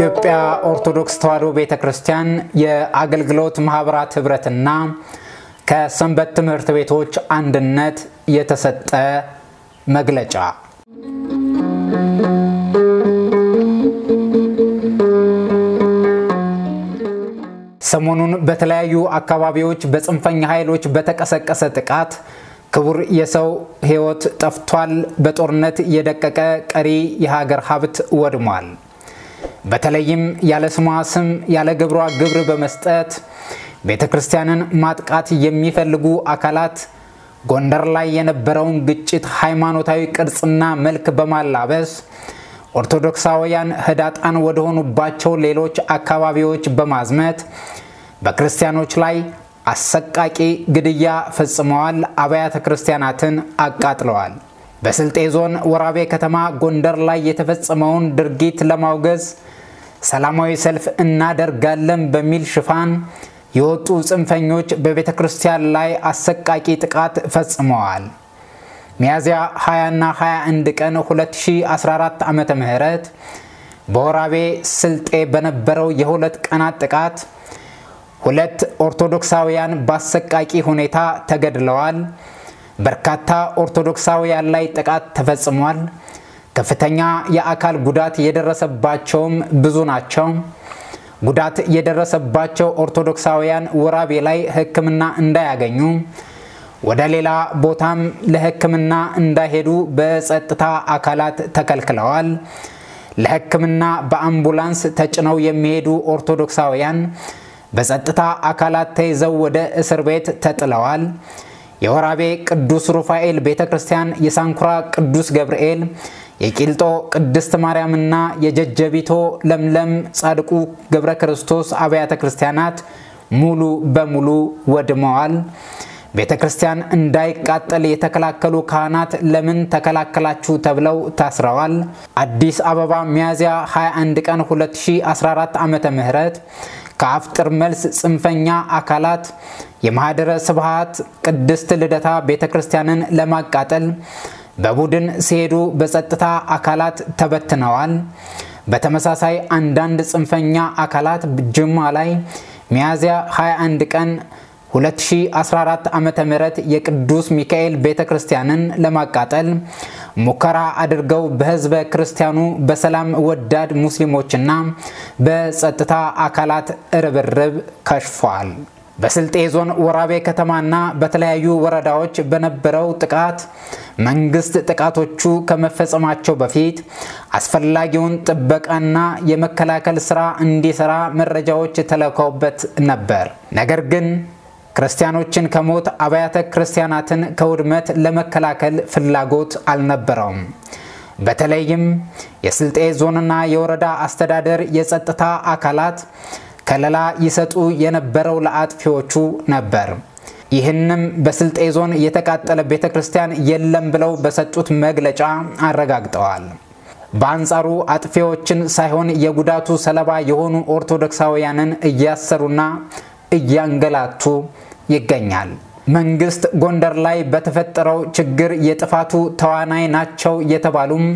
በኢትዮጵያ ኦርቶዶክስ ተዋሕዶ ቤተ ክርስቲያን የአገልግሎት ማህበራት ህብረትና ከሰንበት ትምህርት ቤቶች አንድነት የተሰጠ መግለጫ። ሰሞኑን በተለያዩ አካባቢዎች በጽንፈኛ ኃይሎች በተቀሰቀሰ ጥቃት ክቡር የሰው ሕይወት ጠፍቷል። በጦርነት የደቀቀ ቀሪ የሀገር ሀብት ወድሟል። በተለይም ያለ ስሟ ስም ያለ ግብሯ ግብር በመስጠት ቤተ ክርስቲያንን ማጥቃት የሚፈልጉ አካላት ጎንደር ላይ የነበረውን ግጭት ሃይማኖታዊ ቅርጽና መልክ በማላበስ ኦርቶዶክሳውያን ህዳጣን ወደሆኑባቸው ሌሎች አካባቢዎች በማዝመት በክርስቲያኖች ላይ አሰቃቂ ግድያ ፈጽመዋል። አብያተ ክርስቲያናትን አቃጥለዋል። በስልጤ ዞን ወራቤ ከተማ ጎንደር ላይ የተፈጸመውን ድርጊት ለማውገዝ ሰላማዊ ሰልፍ እናደርጋለን በሚል ሽፋን የወጡ ጽንፈኞች በቤተ ክርስቲያን ላይ አሰቃቂ ጥቃት ፈጽመዋል። ሚያዝያ 20ና 21 ቀን 2014 ዓ ም በወራቤ ስልጤ በነበረው የሁለት ቀናት ጥቃት ሁለት ኦርቶዶክሳውያን በአሰቃቂ ሁኔታ ተገድለዋል። በርካታ ኦርቶዶክሳውያን ላይ ጥቃት ተፈጽሟል። ከፍተኛ የአካል ጉዳት የደረሰባቸውም ብዙ ናቸው። ጉዳት የደረሰባቸው ኦርቶዶክሳውያን ወራቤ ላይ ሕክምና እንዳያገኙ ወደ ሌላ ቦታም ለሕክምና እንዳይሄዱ በጸጥታ አካላት ተከልክለዋል። ለሕክምና በአምቡላንስ ተጭነው የሚሄዱ ኦርቶዶክሳውያን በጸጥታ አካላት ተይዘው ወደ እስር ቤት ተጥለዋል። የወራቤ ቅዱስ ሩፋኤል ቤተ ክርስቲያን፣ የሳንኩራ ቅዱስ ገብርኤል፣ የቂልጦ ቅድስት ማርያምና የጀጀቢቶ ለምለም ጻድቁ ገብረ ክርስቶስ አብያተ ክርስቲያናት ሙሉ በሙሉ ወድመዋል። ቤተ ክርስቲያን እንዳይቃጠል የተከላከሉ ካህናት ለምን ተከላከላችሁ ተብለው ታስረዋል። አዲስ አበባ ሚያዝያ 21 ቀን 2014 ዓ ም ከአፍጥር መልስ ጽንፈኛ አካላት የማህደረ ስብሃት ቅድስት ልደታ ቤተ ክርስቲያንን ለማቃጠል በቡድን ሲሄዱ በጸጥታ አካላት ተበትነዋል። በተመሳሳይ አንዳንድ ጽንፈኛ አካላት ጅማ ላይ ሚያዝያ 21 ቀን 2014 ዓ ም የቅዱስ ሚካኤል ቤተ ክርስቲያንን ለማቃጠል ሙከራ አድርገው በህዝበ ክርስቲያኑ በሰላም ወዳድ ሙስሊሞችና በጸጥታ አካላት ርብርብ ከሽፏል። በስልጤ ዞን ወራቤ ከተማና በተለያዩ ወረዳዎች በነበረው ጥቃት መንግስት ጥቃቶቹ ከመፈጸማቸው በፊት አስፈላጊውን ጥበቃና የመከላከል ስራ እንዲሰራ መረጃዎች ተለከውበት ነበር። ነገር ግን ክርስቲያኖችን ከሞት አብያተ ክርስቲያናትን ከውድመት ለመከላከል ፍላጎት አልነበረውም። በተለይም የስልጤ ዞንና የወረዳ አስተዳደር የጸጥታ አካላት ከለላ ይሰጡ የነበረው ለአጥፊዎቹ ነበር። ይህንም በስልጤ ዞን የተቃጠለ ቤተ ክርስቲያን የለም ብለው በሰጡት መግለጫ አረጋግጠዋል። በአንጻሩ አጥፊዎችን ሳይሆን የጉዳቱ ሰለባ የሆኑ ኦርቶዶክሳውያንን እያሰሩና እያንገላቱ ይገኛል። መንግስት ጎንደር ላይ በተፈጠረው ችግር የጥፋቱ ተዋናይ ናቸው የተባሉም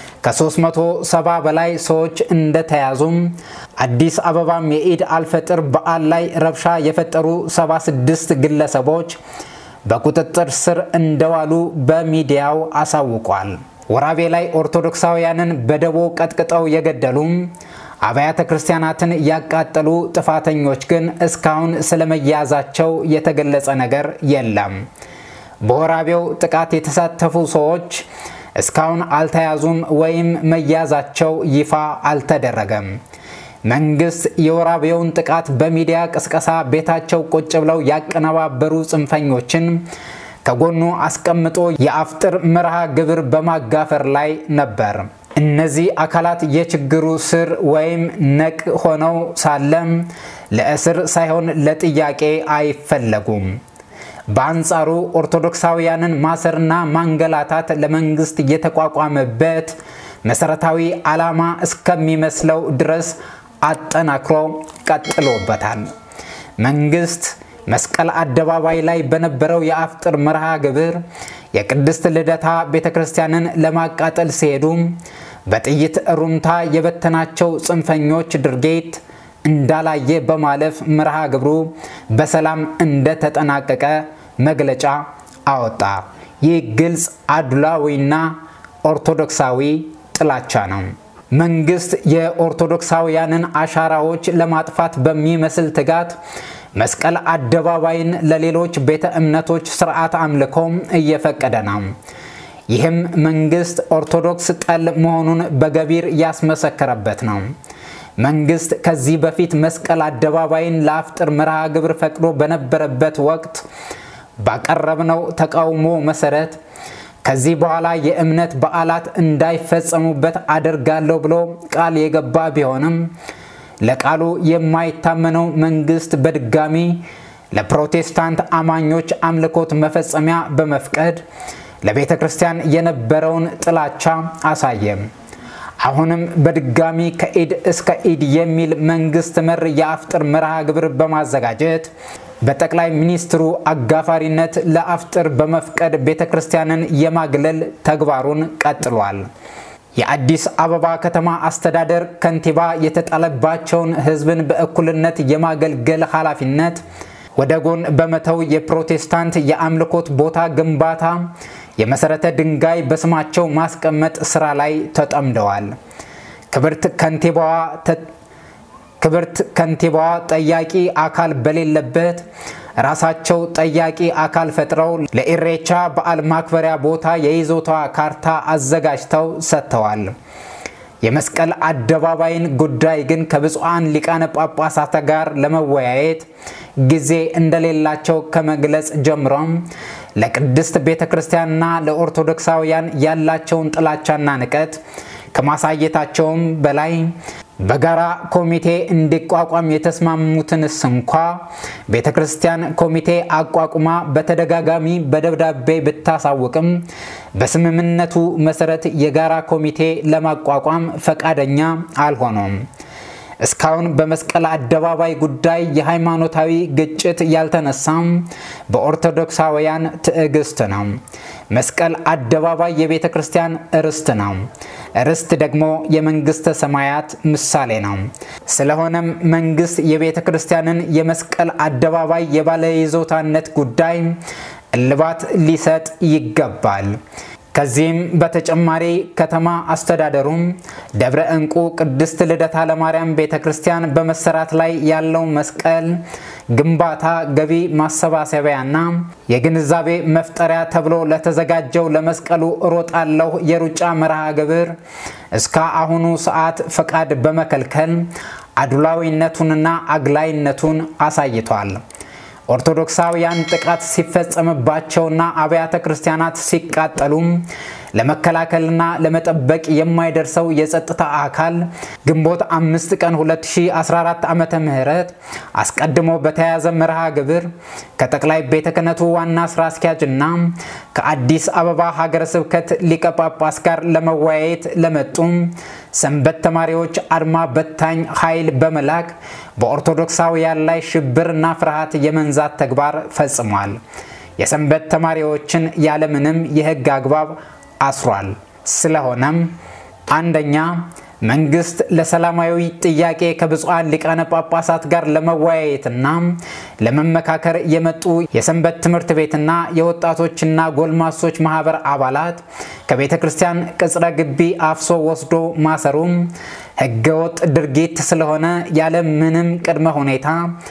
ከ370 በላይ ሰዎች እንደተያዙም አዲስ አበባም የኢድ አልፈጥር በዓል ላይ ረብሻ የፈጠሩ 76 ግለሰቦች በቁጥጥር ስር እንደዋሉ በሚዲያው አሳውቋል። ወራቤ ላይ ኦርቶዶክሳውያንን በደቦ ቀጥቅጠው የገደሉም አብያተ ክርስቲያናትን ያቃጠሉ ጥፋተኞች ግን እስካሁን ስለመያዛቸው የተገለጸ ነገር የለም። በወራቤው ጥቃት የተሳተፉ ሰዎች እስካሁን አልተያዙም ወይም መያዛቸው ይፋ አልተደረገም። መንግስት የወራቤውን ጥቃት በሚዲያ ቅስቀሳ ቤታቸው ቁጭ ብለው ያቀነባበሩ ጽንፈኞችን ከጎኑ አስቀምጦ የአፍጥር መርሃ ግብር በማጋፈር ላይ ነበር። እነዚህ አካላት የችግሩ ስር ወይም ነቅ ሆነው ሳለም ለእስር ሳይሆን ለጥያቄ አይፈለጉም። በአንጻሩ ኦርቶዶክሳውያንን ማሰርና ማንገላታት ለመንግስት የተቋቋመበት መሰረታዊ ዓላማ እስከሚመስለው ድረስ አጠናክሮ ቀጥሎበታል። መንግስት መስቀል አደባባይ ላይ በነበረው የአፍጥር መርሃ ግብር የቅድስት ልደታ ቤተ ክርስቲያንን ለማቃጠል ሲሄዱ በጥይት ሩምታ የበተናቸው ጽንፈኞች ድርጊት እንዳላየ በማለፍ መርሃ ግብሩ በሰላም እንደተጠናቀቀ መግለጫ አወጣ። ይህ ግልጽ አድሏዊና ኦርቶዶክሳዊ ጥላቻ ነው። መንግስት የኦርቶዶክሳውያንን አሻራዎች ለማጥፋት በሚመስል ትጋት መስቀል አደባባይን ለሌሎች ቤተ እምነቶች ስርዓት አምልኮም እየፈቀደ ነው። ይህም መንግስት ኦርቶዶክስ ጠል መሆኑን በገቢር ያስመሰከረበት ነው። መንግስት ከዚህ በፊት መስቀል አደባባይን ለአፍጥር መርሃ ግብር ፈቅዶ በነበረበት ወቅት ባቀረብነው ተቃውሞ መሰረት ከዚህ በኋላ የእምነት በዓላት እንዳይፈጸሙበት አደርጋለሁ ብሎ ቃል የገባ ቢሆንም ለቃሉ የማይታመነው መንግስት በድጋሚ ለፕሮቴስታንት አማኞች አምልኮት መፈጸሚያ በመፍቀድ ለቤተ ክርስቲያን የነበረውን ጥላቻ አሳየም። አሁንም በድጋሚ ከኢድ እስከ ኢድ የሚል መንግስት መር የአፍጥር መርሃ ግብር በማዘጋጀት በጠቅላይ ሚኒስትሩ አጋፋሪነት ለአፍጥር በመፍቀድ ቤተ ክርስቲያንን የማግለል ተግባሩን ቀጥሏል። የአዲስ አበባ ከተማ አስተዳደር ከንቲባ የተጣለባቸውን ሕዝብን በእኩልነት የማገልገል ኃላፊነት ወደ ጎን በመተው የፕሮቴስታንት የአምልኮት ቦታ ግንባታ የመሰረተ ድንጋይ በስማቸው ማስቀመጥ ስራ ላይ ተጠምደዋል። ክብርት ከንቲባዋ ክብርት ከንቲባዋ ጠያቂ አካል በሌለበት ራሳቸው ጠያቂ አካል ፈጥረው ለኢሬቻ በዓል ማክበሪያ ቦታ የይዞታ ካርታ አዘጋጅተው ሰጥተዋል። የመስቀል አደባባይን ጉዳይ ግን ከብፁዓን ሊቃነ ጳጳሳት ጋር ለመወያየት ጊዜ እንደሌላቸው ከመግለጽ ጀምሮም ለቅድስት ቤተ ክርስቲያንና ለኦርቶዶክሳውያን ያላቸውን ጥላቻና ንቀት ከማሳየታቸውም በላይ በጋራ ኮሚቴ እንዲቋቋም የተስማሙትንስ እንኳ ቤተ ክርስቲያን ኮሚቴ አቋቁማ በተደጋጋሚ በደብዳቤ ብታሳውቅም በስምምነቱ መሰረት የጋራ ኮሚቴ ለማቋቋም ፈቃደኛ አልሆኑም። እስካሁን በመስቀል አደባባይ ጉዳይ የሃይማኖታዊ ግጭት ያልተነሳም በኦርቶዶክሳውያን ትዕግስት ነው። መስቀል አደባባይ የቤተ ክርስቲያን ርስት ነው። ርስት ደግሞ የመንግስተ ሰማያት ምሳሌ ነው። ስለሆነም መንግስት የቤተ ክርስቲያንን የመስቀል አደባባይ የባለይዞታነት ጉዳይ እልባት ሊሰጥ ይገባል። ከዚህም በተጨማሪ ከተማ አስተዳደሩም ደብረ ዕንቁ ቅድስት ልደታ ለማርያም ቤተ ክርስቲያን በመሰራት ላይ ያለው መስቀል ግንባታ ገቢ ማሰባሰቢያና የግንዛቤ መፍጠሪያ ተብሎ ለተዘጋጀው ለመስቀሉ እሮጣለሁ የሩጫ መርሃ ግብር እስከ አሁኑ ሰዓት ፈቃድ በመከልከል አድሏዊነቱንና አግላይነቱን አሳይቷል። ኦርቶዶክሳውያን ጥቃት ሲፈጸምባቸውና አብያተ ክርስቲያናት ሲቃጠሉም ለመከላከልና ለመጠበቅ የማይደርሰው የጸጥታ አካል ግንቦት አምስት ቀን 2014 ዓመተ ምህረት አስቀድሞ በተያያዘ መርሃ ግብር ከጠቅላይ ቤተ ክህነቱ ዋና ስራ አስኪያጅና ከአዲስ አበባ ሀገረ ስብከት ሊቀ ጳጳስ ጋር ለመወያየት ለመጡም ሰንበት ተማሪዎች አድማ በታኝ ኃይል በመላክ በኦርቶዶክሳውያን ላይ ሽብርና ፍርሃት የመንዛት ተግባር ፈጽሟል። የሰንበት ተማሪዎችን ያለምንም የሕግ አግባብ አስሯል። ስለሆነም አንደኛ መንግስት ለሰላማዊ ጥያቄ ከብፁዓን ሊቃነ ጳጳሳት ጋር ለመወያየትና ለመመካከር የመጡ የሰንበት ትምህርት ቤትና የወጣቶችና ጎልማሶች ማህበር አባላት ከቤተ ክርስቲያን ቅጽረ ግቢ አፍሶ ወስዶ ማሰሩም ህገወጥ ድርጊት ስለሆነ ያለ ምንም ቅድመ ሁኔታ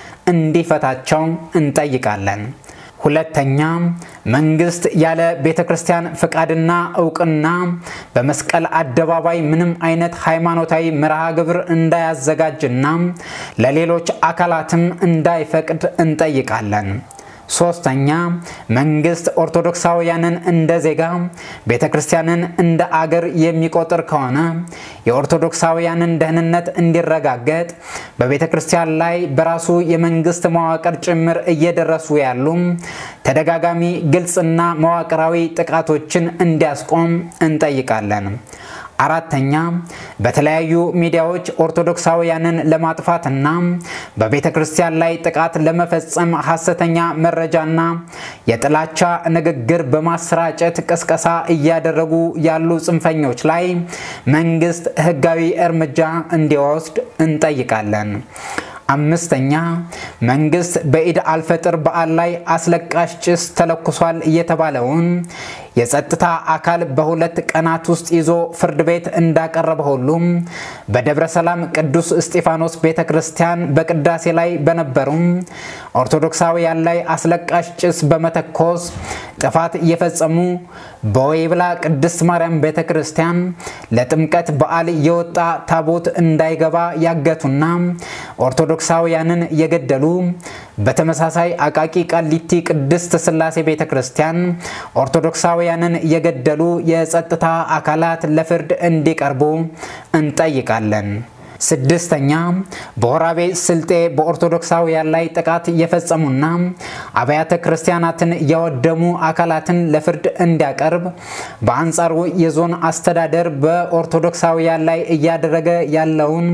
እንዲፈታቸው እንጠይቃለን። ሁለተኛ መንግስት ያለ ቤተ ክርስቲያን ፍቃድና እውቅና በመስቀል አደባባይ ምንም አይነት ሃይማኖታዊ መርሃ ግብር እንዳያዘጋጅና ለሌሎች አካላትም እንዳይፈቅድ እንጠይቃለን። ሶስተኛ መንግስት ኦርቶዶክሳውያንን እንደ ዜጋ ቤተ ክርስቲያንን እንደ አገር የሚቆጥር ከሆነ የኦርቶዶክሳውያንን ደህንነት እንዲረጋገጥ በቤተ ክርስቲያን ላይ በራሱ የመንግስት መዋቅር ጭምር እየደረሱ ያሉ ተደጋጋሚ ግልጽና መዋቅራዊ ጥቃቶችን እንዲያስቆም እንጠይቃለን። አራተኛ በተለያዩ ሚዲያዎች ኦርቶዶክሳውያንን ለማጥፋትና በቤተ ክርስቲያን ላይ ጥቃት ለመፈጸም ሐሰተኛ መረጃና የጥላቻ ንግግር በማሰራጨት ቅስቀሳ እያደረጉ ያሉ ጽንፈኞች ላይ መንግስት ሕጋዊ እርምጃ እንዲወስድ እንጠይቃለን። አምስተኛ መንግስት በኢድ አልፈጥር በዓል ላይ አስለቃሽ ጭስ ተለኩሷል የተባለውን የጸጥታ አካል በሁለት ቀናት ውስጥ ይዞ ፍርድ ቤት እንዳቀረበ ሁሉም በደብረ ሰላም ቅዱስ እስጢፋኖስ ቤተ ክርስቲያን በቅዳሴ ላይ በነበሩ ኦርቶዶክሳውያን ላይ አስለቃሽ ጭስ በመተኮስ ጥፋት እየፈጸሙ በወይብላ ቅድስት ማርያም ቤተ ክርስቲያን ለጥምቀት በዓል የወጣ ታቦት እንዳይገባ ያገቱና ኦርቶዶክሳውያንን የገደሉ በተመሳሳይ አቃቂ ቃሊቲ ቅድስት ሥላሴ ቤተ ክርስቲያን ኦርቶዶክሳውያንን የገደሉ የጸጥታ አካላት ለፍርድ እንዲቀርቡ እንጠይቃለን። ስድስተኛ በወራቤ ስልጤ በኦርቶዶክሳውያን ላይ ጥቃት የፈጸሙና አብያተ ክርስቲያናትን ያወደሙ አካላትን ለፍርድ እንዲያቀርብ፣ በአንጻሩ የዞን አስተዳደር በኦርቶዶክሳውያን ላይ እያደረገ ያለውን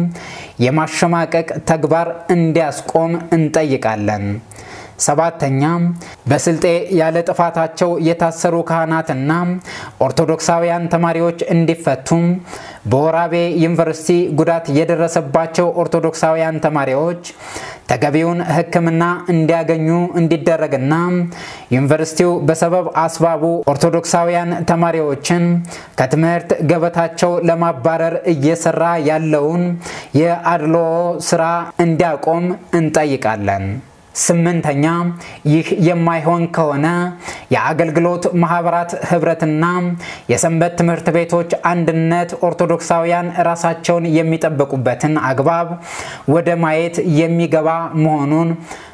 የማሸማቀቅ ተግባር እንዲያስቆም እንጠይቃለን። ሰባተኛ በስልጤ ያለ ጥፋታቸው የታሰሩ ካህናትና ኦርቶዶክሳውያን ተማሪዎች እንዲፈቱ፣ በወራቤ ዩኒቨርሲቲ ጉዳት የደረሰባቸው ኦርቶዶክሳውያን ተማሪዎች ተገቢውን ሕክምና እንዲያገኙ እንዲደረግና ዩኒቨርሲቲው በሰበብ አስባቡ ኦርቶዶክሳውያን ተማሪዎችን ከትምህርት ገበታቸው ለማባረር እየሰራ ያለውን የአድልዎ ስራ እንዲያቆም እንጠይቃለን። ስምንተኛ ይህ የማይሆን ከሆነ የአገልግሎት ማህበራት ህብረትና የሰንበት ትምህርት ቤቶች አንድነት ኦርቶዶክሳውያን ራሳቸውን የሚጠብቁበትን አግባብ ወደ ማየት የሚገባ መሆኑን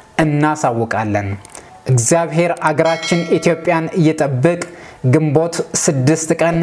እናሳውቃለን። እግዚአብሔር አገራችን ኢትዮጵያን ይጠብቅ። ግንቦት ስድስት ቀን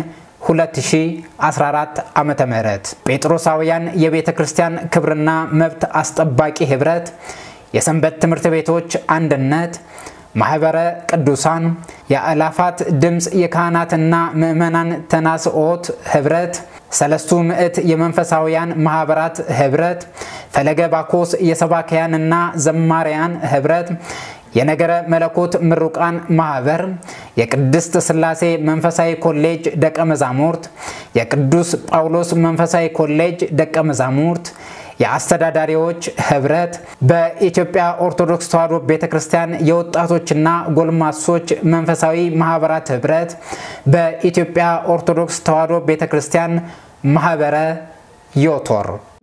2014 ዓ ም ጴጥሮሳውያን የቤተ ክርስቲያን ክብርና መብት አስጠባቂ ህብረት የሰንበት ትምህርት ቤቶች አንድነት፣ ማኅበረ ቅዱሳን፣ የአእላፋት ድምፅ የካህናትና ምዕመናን ተናስኦት ኅብረት፣ ሰለስቱ ምዕት የመንፈሳውያን ማኅበራት ኅብረት፣ ፈለገ ባኮስ የሰባክያንና ዘማሪያን ኅብረት፣ የነገረ መለኮት ምሩቃን ማኅበር፣ የቅድስት ሥላሴ መንፈሳዊ ኮሌጅ ደቀ መዛሙርት፣ የቅዱስ ጳውሎስ መንፈሳዊ ኮሌጅ ደቀ መዛሙርት የአስተዳዳሪዎች ህብረት፣ በኢትዮጵያ ኦርቶዶክስ ተዋሕዶ ቤተ ክርስቲያን የወጣቶችና ጎልማሶች መንፈሳዊ ማኅበራት ህብረት፣ በኢትዮጵያ ኦርቶዶክስ ተዋሕዶ ቤተ ክርስቲያን ማኅበረ ዮቶር